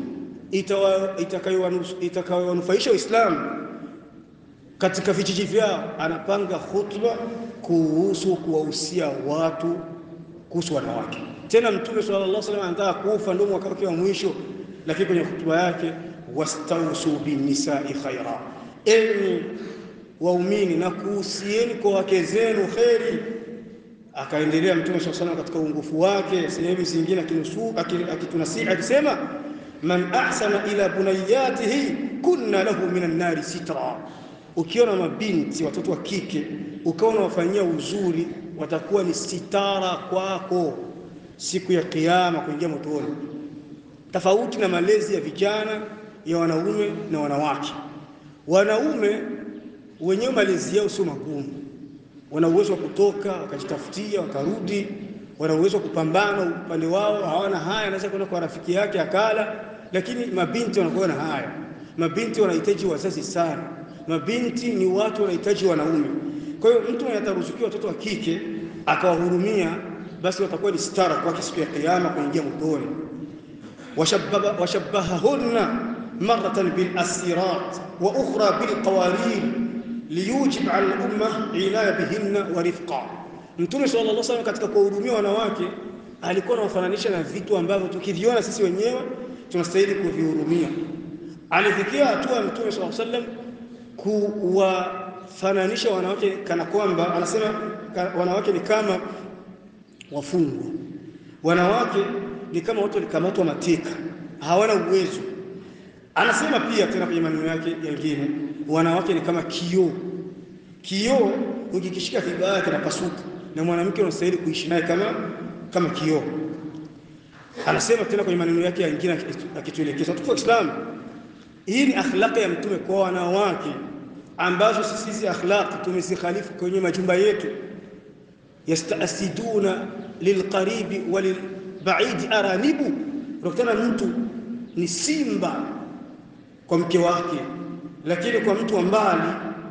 itakayowanufaisha Waislamu katika vijiji vyao, anapanga khutba kuhusu kuwahusia watu kuhusu wanawake. Tena Mtume sallallahu alaihi wasallam anataka kufa, ndio mwaka wake wa mwisho, lakini kwenye khutba yake wastausu binnisai khaira, enyi waumini na kuhusieni kwa wake zenu kheri Akaendelea Mtume swalla salam katika uongofu wake sehemu zingine akitunasihi akisema, man ahsana ila bunayatihi kunna lahu minan nari sitra, ukiona mabinti watoto wa kike ukawa unawafanyia uzuri, watakuwa ni sitara kwako siku ya Kiyama kuingia motoni, tofauti na malezi ya vijana ya wanaume na wanawake. Wanaume wenyewe malezi yao sio magumu wana uwezo wa kutoka wakajitafutia wakarudi, wana uwezo wa kupambana upande wao, hawana haya, anaweza kwenda kwa rafiki yake akala. Lakini mabinti wanakuwa na haya. Mabinti wanahitaji wazazi sana, mabinti ni watu wanahitaji wanaume. Kwa hiyo mtu mwenye ataruzukiwa watoto wa kike akawahurumia, basi watakuwa ni stara kwake siku ya Kiyama kuingia motoni. washabbahahunna maratan bil asirat wa ukhra bil qawarir liyujib ala lumma inaya bihinna wa rifqa. Mtume sallallahu alaihi wasallam katika kuwahudumia wanawake alikuwa anawafananisha na vitu ambavyo tukiviona sisi wenyewe tunastahili kuvihurumia. Alifikia hatua Mtume sallallahu alaihi wasallam kuwafananisha wanawake kana kwamba anasema wanawake ni kama wafungwa, wanawake ni kama watu walikamatwa mateka, hawana uwezo. Anasema pia tena kwenye maneno yake yengine wanawake ni kama kioo. Kioo ukikishika kibaya kinapasuka, na mwanamke unastahili kuishi naye kama kama kioo. Anasema tena kwenye maneno yake yengine akituelekeza tuko Islam, hii ni akhlaqi ya Mtume kwa wanawake. ambazo sisi hizi akhlaq tumezikhalifu kwenye majumba yetu. Yastasiduna lilqaribi walilbaidi aranibu, unakutana mtu ni simba kwa mke wake, lakini kwa mtu wa mbali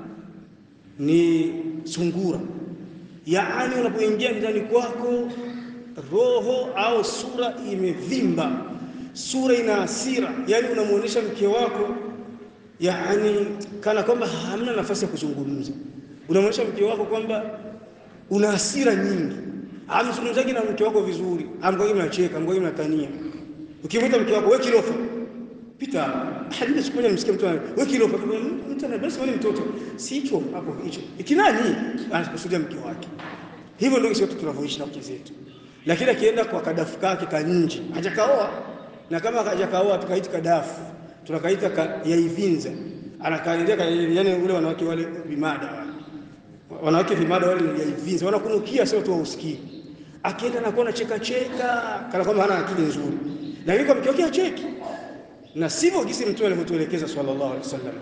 ni sungura. Yaani, unapoingia ndani kwako roho au sura imevimba, sura ina hasira, yaani unamwonyesha mke wako yaani kana kwamba hamna nafasi ya kuzungumza. Unamwonyesha mke wako kwamba una hasira nyingi, hamzungumzaji na mke wako vizuri, amkwagi mnacheka, amkwagi mnatania. Ukimwita mke wako we kilofa, pita hadi siku moja nimsikia mtu we kilofa, mtu anabasi wani mtoto si hicho hapo, hicho ikinani anakusudia mke wake. Hivyo ndio sisi tunavyoishi na wake zetu, lakini akienda kwa kadafu kake kanji hajakaoa, na kama hajakaoa tukaiti kadafu tunakaita ka, yaivinza anakaendelea yani, ule wanawake wale vimada wale wanawake vimada wale yaivinza wanakunukia, sio tu wausikii. Akienda na kuona cheka cheka kana kwamba hana akili nzuri, lakini kwa mke wake acheki, na sivyo gisi Mtume alivyotuelekeza sallallahu alaihi wasallam.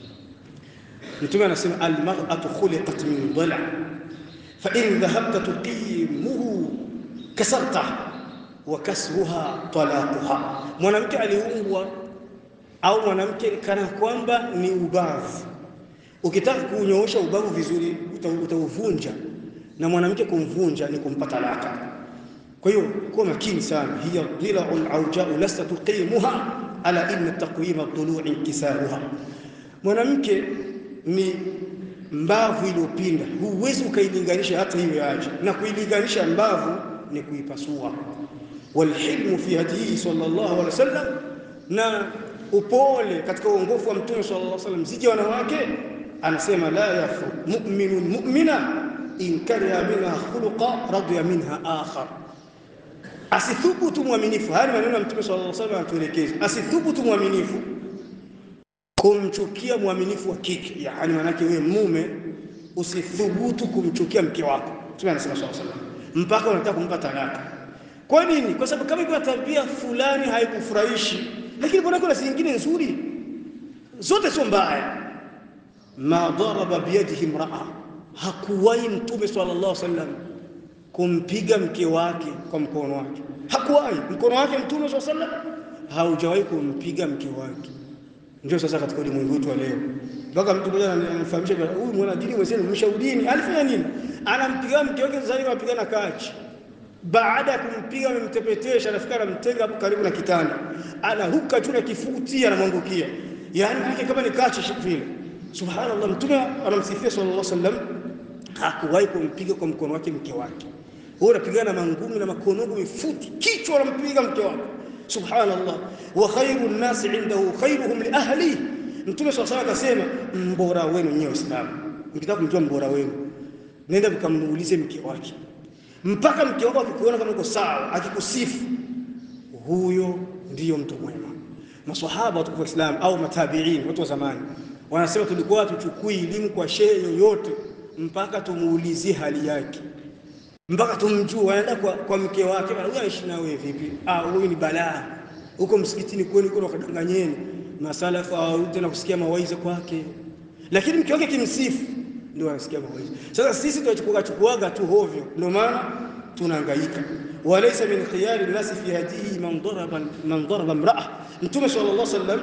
Mtume anasema almar'atu khuliqat min dhala fa in dhahabta tuqimuhu kasarta wa kasruha talaquha, mwanamke aliumbwa au mwanamke kana kwamba ni ubavu. Ukitaka kunyoosha ubavu vizuri utauvunja, na mwanamke kumvunja ni kumpa talaka. Kwa hiyo kuwa makini sana. hiya dhilaun aujau lasta tuqimuha ala inna taqwima dhului inkisaruha, mwanamke ni mbavu iliyopinda, huwezi ukailinganisha hata hiyo yaje, na kuilinganisha mbavu ni kuipasua. Walhilmu fi hadihi sallallahu alaihi wasallam, na upole katika uongofu wa Mtume sallallahu alaihi wasallam zije wanawake, anasema la yafu mu'minun mu'mina in kariha minha khuluqa radiya minha akhar, asithubutu mwaminifu. Haya maneno ya Mtume sallallahu alaihi wasallam anatuelekeza, asithubutu mwaminifu kumchukia mwaminifu wa kike, yaani manake wewe mume usithubutu kumchukia mke wako. Mtume anasema sallallahu alaihi wasallam mpaka unataka kumpa talaka. Kwa nini? Kwa sababu kama iko tabia fulani haikufurahishi lakini kuna kuna zingine nzuri, zote sio mbaya. ma daraba biyadihi imraa, hakuwahi Mtume sallallahu alaihi wasallam kumpiga mke wake kwa mkono wake, hakuwahi. Mkono wake Mtume sallallahu alaihi wasallam haujawahi kumpiga mke wake. Ndio sasa katika ulimwengu wetu wa leo, mpaka mtu mmoja ananifahamisha, huyu mwanadini mwenzenu mshaudini alifanya nini? Anampiga mke wake, sasa hivi anapigana kachi baada ya kumpiga amemtepetesha, anafika anamtenga hapo karibu na kitanda, anaruka juu na kifuti anamwangukia, yaani yake kama ni kachi vile. Subhanallah, Mtume anamsifia sallallahu alaihi wasallam, hakuwahi kumpiga kwa mkono wake mke wake. Wewe unapigana mangumi na makonogo mifuti, kichwa anampiga mke wako. Subhanallah, wa khairu nnasi indahu khairuhum li ahli. Mtume sallallahu alaihi wasallam akasema, mbora wenu nyewe Waislamu, mkitaka kumjua mbora wenu, nenda mkamuulize mke wake mpaka mke wako akikuona kama uko sawa, akikusifu, huyo ndiyo mtu mwema. Maswahaba watukufu wa Islam au matabiin, watu wa zamani, wanasema tulikuwa tuchukui elimu kwa shehe yoyote mpaka tumuulizie hali yake, mpaka tumjue. Wanaenda kwa, kwa mke wake, bwana, huyu anaishi na wewe vipi? Ah, huyu ni balaa. Huko msikitini kwenu kuna wakadanganyeni, masalafu hawarudi tena kusikia mawaidha kwake, lakini mke wake kimsifu ndio wanasikia mawaidha. Sasa sisi tunachukua chukuaga tu hovyo, ndio maana tunahangaika. walaysa min khiyari nasi fi hadihi man daraba man daraba imra'a. Mtume sallallahu alaihi wasallam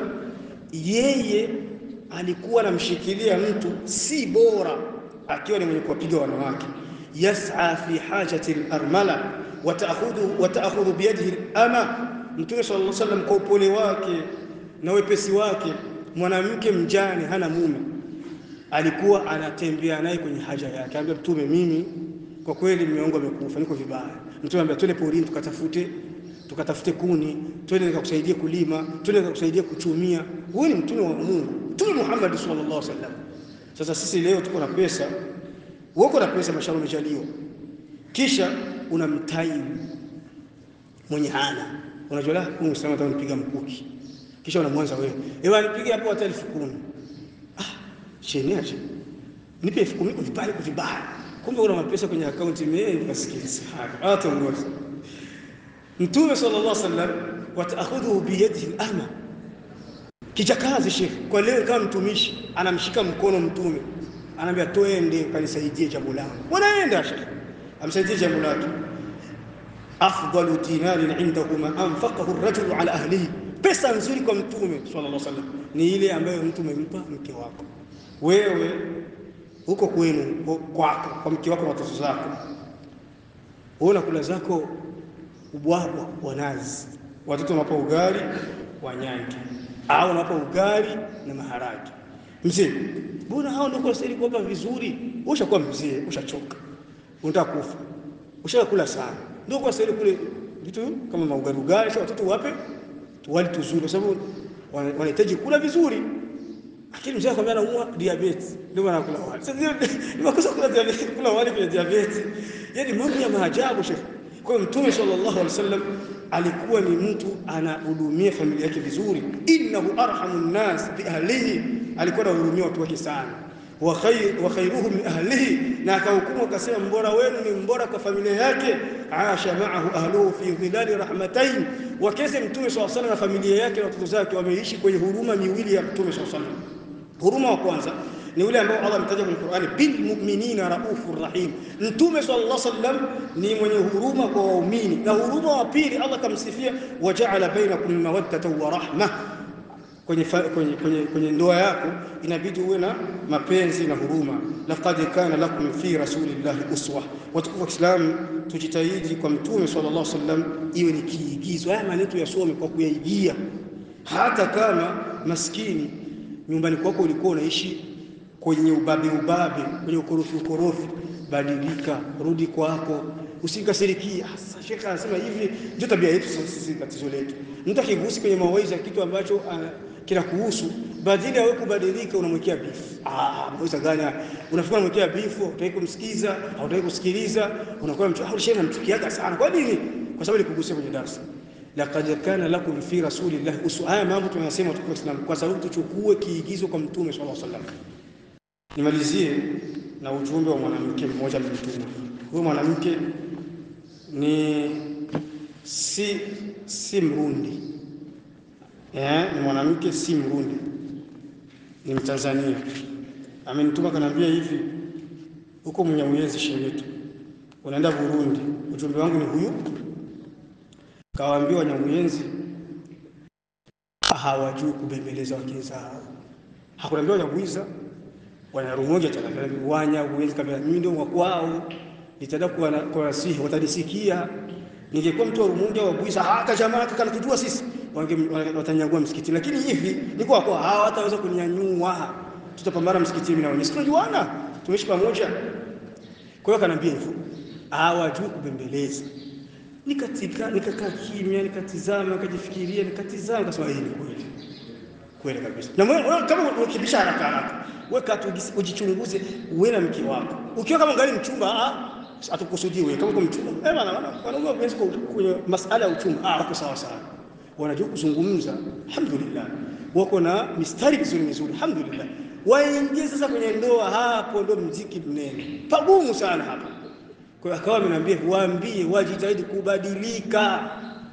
yeye alikuwa anamshikilia mtu si bora akiwa ni mwenye kuwapiga wanawake. yas'a fi hajati al-armala wa ta'khudhu wa ta'khudhu bi yadihi al-ama. Mtume sallallahu alaihi wasallam kwa upole wake na wepesi wake, mwanamke mjane hana mume alikuwa anatembea naye kwenye haja yake, anambia Mtume, mimi kwa kweli mume wangu amekufa, niko vibaya. Mtume anambia twende porini tukatafute tukatafute kuni, twende nikakusaidie kulima, twende nikakusaidie kuchumia. Huyu ni mtume wa Mungu, Mtume Muhammad sallallahu alaihi wasallam. Sasa sisi leo tuko na pesa, uko na pesa, mashallah, umejaliwa, kisha unamtai mwenye hana, unajua la Mungu sana atanipiga mkuki, kisha unamwanza wewe, ewe nipige hapo hata elfu kumi Sheneaje, nipe elfu kumi kuvibaya kuvibaya, kumbe una mapesa kwenye akaunti. Mimi nikasikiliza hata ngozi. Mtume sallallahu alaihi wasallam, wa ta'khudhu bi yadihi al-ama, Kichakazi shekhe, kwa leo kama mtumishi anamshika mkono mtume, anaambia twende ukanisaidie jambo langu, wanaenda shekhe, amsaidie jambo lake. Afdalu dinarin indahu ma anfaqahu rajulu ala ahlihi, pesa nzuri kwa mtume sallallahu alaihi wasallam ni ile ambayo mtu umempa mke wako. Wewe huko kwenu kwako, kwa mke wako na watoto zako, wewe unakula zako ubwabwa wa nazi, watoto wanapa ugali wa nyange au unapa ugali na maharage. Mzee, mbona hao ndio kunastahili kuwapa vizuri? Ushakuwa mzee, ushachoka, unataka kufa, ushakula sana, ndio kunastahili kule vitu kama maugali ugali, sasa watoto wape tuwali tuzuri, kwa sababu wanahitaji kula vizuri. Lakini mzee akwambia anaumwa diabetes, ndio maana kula wali. Sasa ni makosa kula diabetes, kula wali kwa diabetes, yani mambo ya maajabu shekhi. Kwa hiyo Mtume sallallahu alaihi wasallam alikuwa ni mtu anahudumia familia yake vizuri, innahu arhamu nnas bi ahlihi, alikuwa anahudumia watu wake sana. Wa khair wa khairuhum min ahlihi, na akahukumu akasema, mbora wenu ni mbora kwa familia yake. Asha maahu ahluhu fi dhilali rahmatain, wakeze Mtume sallallahu alaihi wasallam na familia yake na watoto zake wameishi kwenye huruma miwili ya Mtume sallallahu alaihi wasallam. Huruma wa kwanza ni ule ambao Allah ametaja kwenye Qur'ani, bil mu'minina raufur rahim. Mtume sallallahu alaihi wasallam ni mwenye huruma kwa waumini, na huruma wa pili Allah kamsifia, waja'ala bainakum mawaddatan wa rahma. Kwenye, kwenye, kwenye, kwenye ndoa yako inabidi uwe na mapenzi na huruma. laqad kana lakum fi rasulillahi uswa. Watukufu wa Kiislamu, tujitahidi kwa Mtume sallallahu alaihi wasallam iwe ni kiigizo. Haya maneno yasome kwa kuyaigia, hata kama maskini nyumbani kwako ulikuwa unaishi kwenye ubabe ubabe, kwenye ukorofi ukorofi, badilika, rudi kwako, usikasirikia. Sasa shekha anasema hivi, ndio tabia yetu sisi, tatizo letu. Mtu akigusi kwenye mawaidha kitu ambacho uh, kinakuhusu, badili ya wewe kubadilika, unamwekea bifu. Ah, mawaidha gani? Unafikiri unamwekea bifu, hutaki kumsikiza, hautaki kusikiliza, unakuwa mtu au shekha anamchukiaga sana. Kwa nini? Kwa sababu alikugusia kwenye darasa Laqad kana lakum fi rasulillahi uswa. Haya mambo tunayasema tukiwa Islam kwa sababu tuchukue kiigizo kwa Mtume sallallahu alaihi wasallam. Nimalizie na ujumbe wa mwanamke mmoja mtume. Huyo mwanamke ni si si Mrundi eh, ni mwanamke si Mrundi, ni Mtanzania. Amenituma kanaambia hivi, huko Mnyamwezi shemetu, unaenda Burundi. Ujumbe wangu ni huyu Kawaambia Wanyamwenzi hawajui kubembeleza wake zao. Hakunaambia Wanyamwiza Wanarumoja Wanyamwenzi kabla mimi ndio wakwao, nitaenda kwa nasihi, watanisikia. Ningekuwa mtu wa Rumunja wa Bwiza, hata jamaa kana tujua sisi watanyagua msikiti, lakini hivi niko kwa hawa wataweza kunyanyua, tutapambana msikitini na wenyewe, tunajuana, tumeishi pamoja. Kwa hiyo kanambia hivyo, hawajui kubembeleza Nikatika, nikakaa kimya, nikatizama, nikajifikiria, nikatizama, nikasema hii ni kweli kweli kabisa. Na wewe kama ukibisha haraka haraka, wewe katu ujichunguze, wewe na mke wako. Ukiwa kama ngali mchumba, ah, atakusudii wewe kama uko mchumba. Eh bana, wanaume wapenzi kwenye masala ya uchumba, ah, wako sawa sawa, wanajua kuzungumza, alhamdulillah, wako na mistari mizuri mizuri, alhamdulillah. Waingie sasa kwenye ndoa, hapo ndo mziki mnene, pagumu sana hapa. Kwa hiyo akawa ameniambia waambie wajitahidi kubadilika.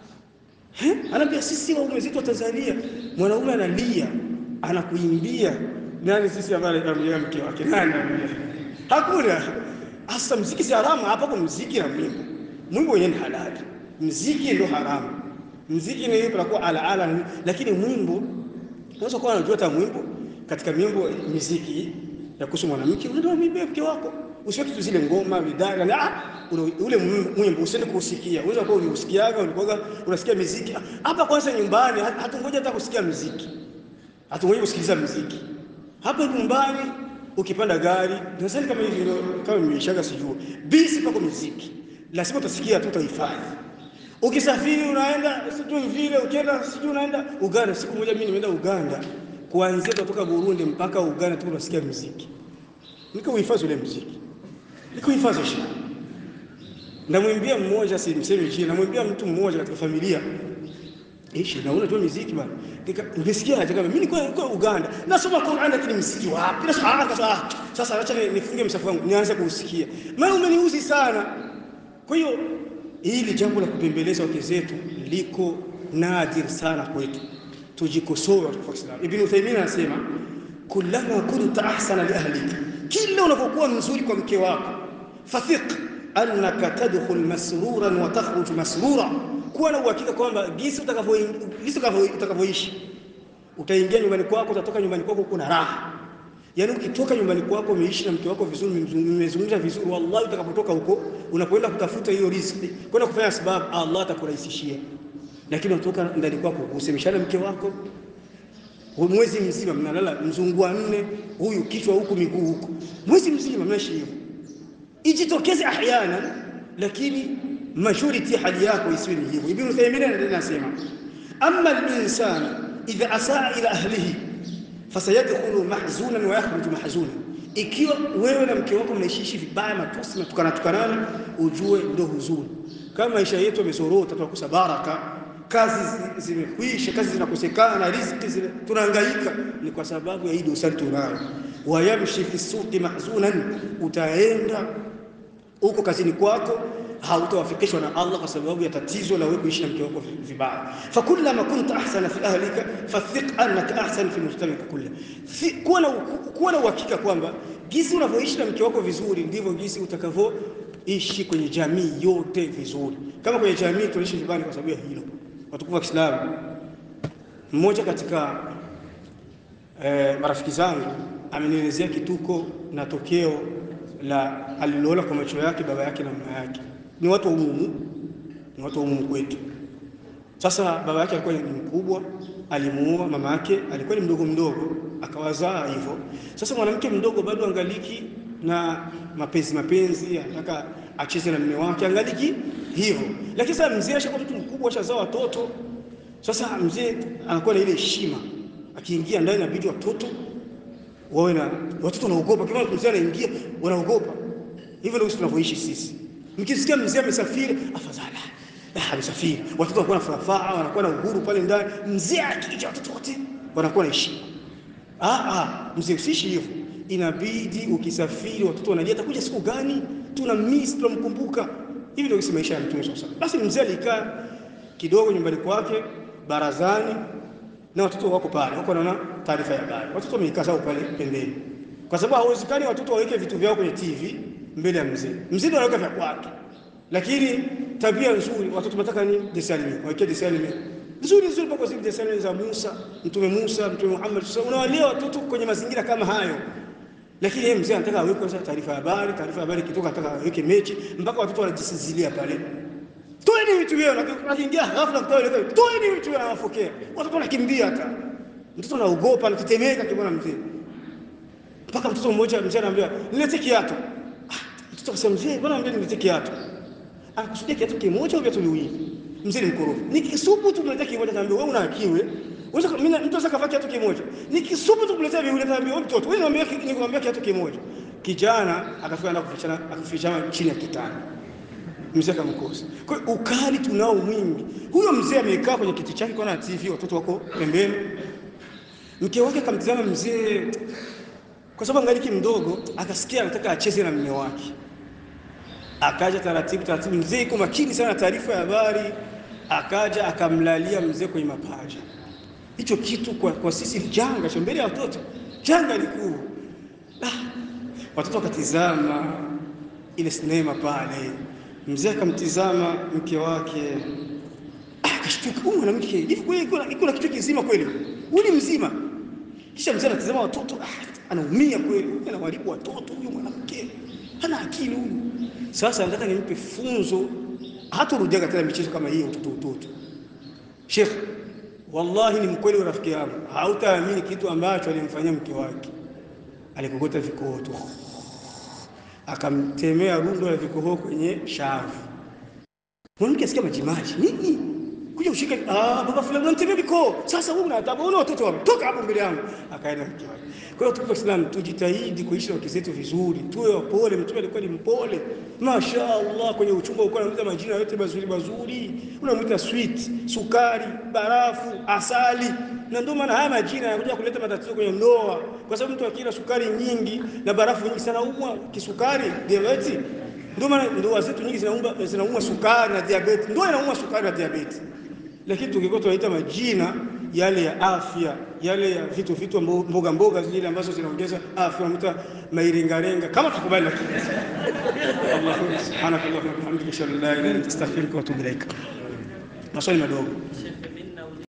Eh, anaambia sisi waume zetu wa Tanzania, mwanaume analia, anakuimbia. Nani sisi ambaye anamlia mke wake? Nani anamlia? Hakuna. Hasa mziki si haramu hapa, kwa mziki na mwimbo. Mwimbo wenyewe ni halali. Mziki ndio haramu. Mziki ni ipo kwa ala ala, lakini mwimbo unaweza kuwa unajua hata mwimbo katika mwimbo muziki ya kuhusu mwanamke, unaenda mwimbo mke wako usiweke tu zile ngoma vidara na ah, ule mwimbo usiende kuusikia. Unaweza kuwa uliusikiaga, ulikuwa unasikia muziki hapa. Kwanza nyumbani hatungoja hata kusikia muziki, hatungoja kusikiliza muziki hapa nyumbani. Ukipanda gari, nadhani kama hivi ndio kama nimeshaga, sijui bisi pako muziki, lazima utasikia tu, utahifadhi. Ukisafiri unaenda sijui vile, ukienda sijui unaenda Uganda. Siku moja mimi nimeenda Uganda, kuanzia kutoka Burundi mpaka Uganda tu unasikia muziki, nikauhifadhi ule muziki nikuhifadhi shi. Namwimbia mmoja, si mseme jina, namwimbia mtu mmoja katika familia ishi na unajua muziki bwana, nikasikia haja kama mimi niko niko Uganda nasoma Qur'an, lakini muziki wapi? Nasema sasa, sasa acha nifunge msafu wangu nianze kuusikia, maana umeniuzi sana. Kwa hiyo hili jambo la kupembeleza wake zetu liko nadir sana kwetu. tujikosoe watu wa Kiislamu. Ibn Uthaymeen anasema kullama kunta ahsana li ahlika, kila unapokuwa mzuri kwa mke wako, fathiq annaka tadkhul masruran wa takhruj masrura, kuwa na uhakika kwamba gisi utakavyoishi utaingia nyumbani kwako, utatoka nyumbani kwako kuna raha. Yaani ukitoka nyumbani kwako umeishi na mke wako vizuri, mmezungumza vizuri, wallahi utakapotoka huko unapoenda kutafuta hiyo riziki, kwenda kufanya sababu, Allah atakurahisishia. Lakini unatoka ndani kwako usemeshana mke wako mwezi mzima, mnalala mzungua nne, huyu kichwa huku miguu huku, mwezi mzima mnaishi hivyo. Ijitokeze ahyana, lakini majority hali yako isiwe ni hivyo. Ibn Uthaymeen anasema amma al-insan idha asaa ila ahlihi fasayadkhulu mahzunan wa yakhruju mahzunan, ikiwa wewe na mke wako mnaishiishi vibaya, matusi matukana tukanana, ujue ndo huzuni. Kama maisha yetu yamezorota, tunakosa baraka, kazi zimekwisha, kazi zinakosekana, riziki tunahangaika, ni kwa sababu ya hii dosari tunayo. Wayamshi fi suqi mahzunan, utaenda huko kazini kwako hautawafikishwa na Allah kwa sababu ya tatizo la wewe kuishi na mke wako vibaya. Fakullama kunta ahsana fi ahlika fathiq annaka ahsan fi mujtamaka kulli, kuwa na kuwa na uhakika kwamba jinsi unavyoishi na mke wako vizuri ndivyo jinsi utakavyoishi kwenye jamii yote vizuri. Kama kwenye jamii tunaishi vibaya kwa sababu ya hilo. Watukufu wa Kiislamu, mmoja katika eh, marafiki zangu amenielezea kituko na tokeo la aliloona kwa macho yake baba yake na mama yake ni watu wa umumu, ni watu wa umumu kwetu. Sasa baba yake alikuwa ni mkubwa, alimuoa. Mama yake alikuwa ni mdogo mdogo, akawazaa hivyo. Sasa mwanamke mdogo bado angaliki na mapenzi mapenzi, anataka acheze na mume wake, angaliki hivyo. Lakini sasa mzee ashakuwa mtu mkubwa, ashazaa watoto. Sasa mzee anakuwa na ile heshima, akiingia ndani inabidi watoto wawe na watoto wanaogopa. Kama mzee anaingia, wanaogopa. Hivyo ndio tunavyoishi sisi. Mkisikia mzee amesafiri, afadhali ah, amesafiri, watoto wanakuwa na furaha, wanakuwa na uhuru pale ndani. Mzee akija, watoto wote wanakuwa na heshima. Ah, ah, mzee usiishi hivyo. Inabidi ukisafiri, watoto wanalia, atakuja siku gani? Tuna miss, tunamkumbuka. Hivi ndio kisi maisha ya Mtume sasa. Basi mzee alikaa kidogo nyumbani kwake barazani, na watoto wako pale, wako wanaona taarifa ya habari. Watoto wamekaa zao pale pembeni, kwa sababu hawezekani watoto waweke vitu vyao kwenye TV mbele ya mzee. Mzee ndo anaweka vya kwake, lakini tabia nzuri watoto wanataka ni desalimi, waweke desalimi nzuri nzuri, mpaka zile desalimi za Musa, mtume Musa, mtume Muhammad. Sasa unawalea watoto kwenye mazingira kama hayo, lakini yeye mzee anataka aweke kwanza taarifa ya habari, taarifa ya habari kitoka, anataka aweke mechi, mpaka watoto wanajisizilia pale. Toeni vitu vyao, na akiingia ghafla kutoa ile, toeni vitu vyao, anawafokea watoto, wanakimbia hata mtoto anaogopa, anatetemeka kimwona mzee, mpaka mtoto mmoja mzee anamwambia nilete kiatu Mtoto akasema mzee, bwana mbona niletee kiatu? Anakusudia kiatu kimoja au viatu viwili? Mzee ni mkorofi. Nikisubu tu kuletea kimoja naambia wewe una akili. Unaweza mimi mtu anaweza kavaa kiatu kimoja. Nikisubu tu kuletea viwili naambia wewe mtoto, wewe niambia nikwambia kiatu kimoja. Kijana akafika na kufichana akafichana chini ya kitanda. Mzee akamkosa. Kwa hiyo ukali tunao mwingi. Huyo mzee amekaa kwenye kiti chake kwa na TV, watoto wako pembeni. Mke wake akamtazama mzee kwa sababu angaliki mdogo, akasikia anataka acheze na mume wake akaja taratibu taratibu, mzee iko makini sana taarifa ya habari, akaja akamlalia mzee kwenye mapaja. Hicho kitu kwa, kwa sisi janga cha mbele ya watoto, janga likuu. Ah, watoto wakatizama ile sinema pale, mzee akamtizama mke wake akashtuka, huyu mwanamke hivi kweli iko na kichwa kizima kweli, huyu mzima. Kisha mzee anatizama watoto, ah, anaumia kweli, anawaribu watoto, huyu mwanamke hana akili huyu. Sasa nataka nimpe funzo, hatarudia tena michezo kama hii utoto utoto. Sheikh, wallahi ni mkweli wa rafiki yangu, hautaamini kitu ambacho alimfanyia mke wake. Alikokota vikoho tu, akamtemea rundo la vikoho kwenye shavu. Mwanamke asikia majimaji nini, kuja ushike, ah, baba fulani unamtemea vikoho. Sasa wewe unataka una watoto wapi? Toka hapo mbele yangu. Akaenda mke wake. Kwa hiyo tuko Islam, tujitahidi kuishi na wake zetu vizuri, tuwe wapole. Mtume alikuwa ni mpole, mashaallah. Kwenye uchumba ulikuwa unamuita majina yote mazuri mazuri, unamuita sweet, sukari, barafu, asali, na ndio maana haya majina yanakuja kuleta matatizo kwenye ndoa, kwa sababu mtu akila sukari nyingi na barafu nyingi sana umwa kisukari, diabetes. Ndio maana ndoa zetu nyingi zinaumwa zinaumwa sukari na diabetes, ndio inaumwa sukari na diabetes. Lakini tungekuwa tunaita majina yale ya afya, yale ya vitu vitu mboga mboga zile ambazo zinaongeza afya, unakuta mairengarenga kama tukubali, lakini Allahumma subhanaka Allahumma wa bihamdika ashhadu an la ilaha illa anta astaghfiruka wa atubu ilaik. Maswali madogo. Shekhe, mimi